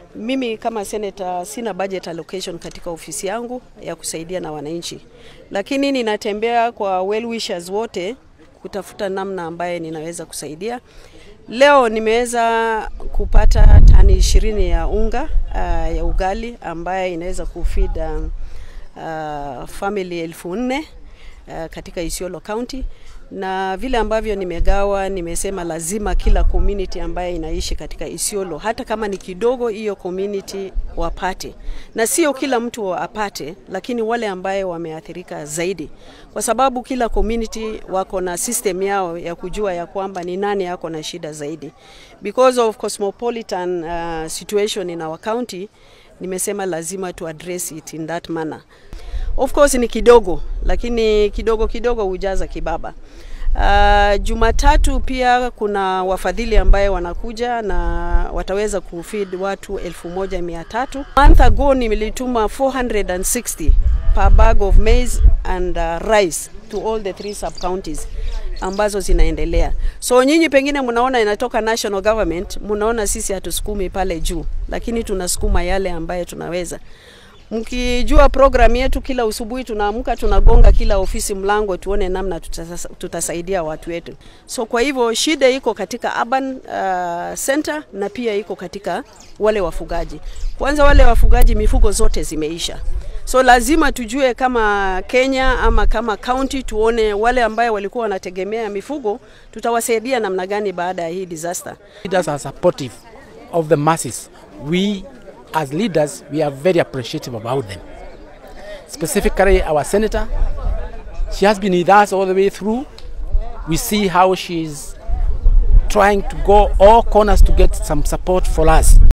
Mimi kama senator sina budget allocation katika ofisi yangu ya kusaidia na wananchi, lakini ninatembea kwa well wishers wote kutafuta namna ambaye ninaweza kusaidia. Leo nimeweza kupata tani ishirini ya unga uh, ya ugali ambaye inaweza kufeed uh, uh, family elfu nne uh, katika Isiolo County na vile ambavyo nimegawa, nimesema lazima kila community ambaye inaishi katika Isiolo, hata kama ni kidogo, hiyo community wapate, na sio kila mtu apate, lakini wale ambaye wameathirika zaidi, kwa sababu kila community wako na system yao ya kujua ya kwamba ni nani yako na shida zaidi, because of cosmopolitan uh, situation in our county. Nimesema lazima to address it in that manner. Of course ni kidogo, lakini kidogo kidogo hujaza kibaba. Uh, Jumatatu pia kuna wafadhili ambaye wanakuja na wataweza kufeed watu elfu moja mia tatu. Month ago nilituma 460 per bag of maize and uh, rice to all the three sub counties ambazo zinaendelea. So nyinyi pengine mnaona inatoka national government, mnaona sisi hatusukumi pale juu, lakini tunasukuma yale ambaye tunaweza mkijua program yetu, kila usubuhi tunaamka tunagonga kila ofisi mlango, tuone namna tutasa, tutasaidia watu wetu. So kwa hivyo shida iko katika urban uh, center na pia iko katika wale wafugaji. Kwanza wale wafugaji, mifugo zote zimeisha, so lazima tujue kama Kenya ama kama county, tuone wale ambaye walikuwa wanategemea mifugo tutawasaidia namna gani baada ya hii disaster. Leaders are supportive of the masses. We as leaders, we are very appreciative about them. Specifically, our senator, she has been with us all the way through. We see how she's trying to go all corners to get some support for us.